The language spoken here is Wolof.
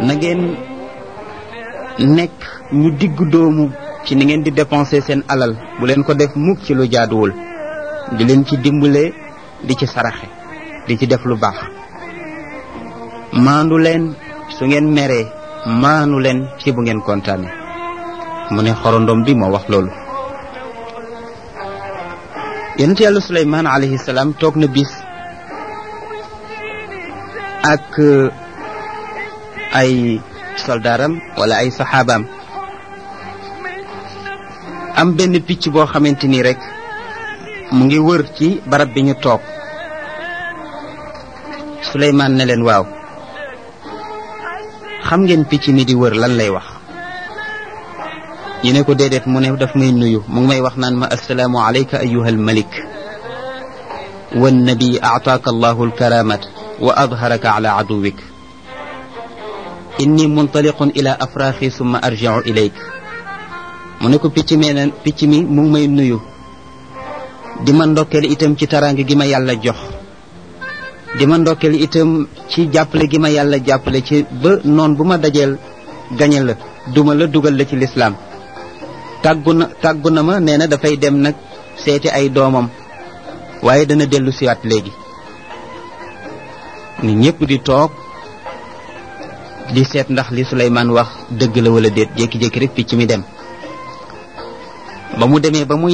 na ngeen nekk ñu digg doomu ci ni ngeen di dépenser seen alal bu leen ko def mukk ci lu jaaduwul di leen ci dimbale di ci saraxe di ci def lu baax maandu leen su ngeen meree maanu leen ci bu ngeen kontaane mu ne xorondom bi moo wax loolu yonent yàlla suleymaan alayhi salaam toog na bis ak ay soldaaram wala ay saxaabaam am benn picc boo xamante ni rek mu ngi wër ci barab bi ñu toog suleymaan ne leen waaw xam ngeen picc mi di wër lan lay wax ñu ne ko déedéet mu ne daf may nuyu mu ngi may wax naan ma assalaamu alayka ayuha almalik wannabi aataaka allahu alkaramat wa adharaka ala aduwik inni muntaliqun ila afraaxi summa arjiu ilayk mu ne ko picc mi ne picc mi mu ngi may nuyu di ma ndokkeel itam ci taraange gi ma yàlla jox di ma ndokkeel itam ci jàppale gi ma yàlla jàppale ci ba noon bu ma dajeel gañe la duma la dugal la ci lislaam tàggu na tàggu na ma nee na dafay dem nag seeti ay doomam waaye dana dellu siwaat léegi ni ñépp di toog di seet ndax li Suleymaan wax dëgg la wala déet jékki-jékki rek picc mi dem ba mu demee ba mu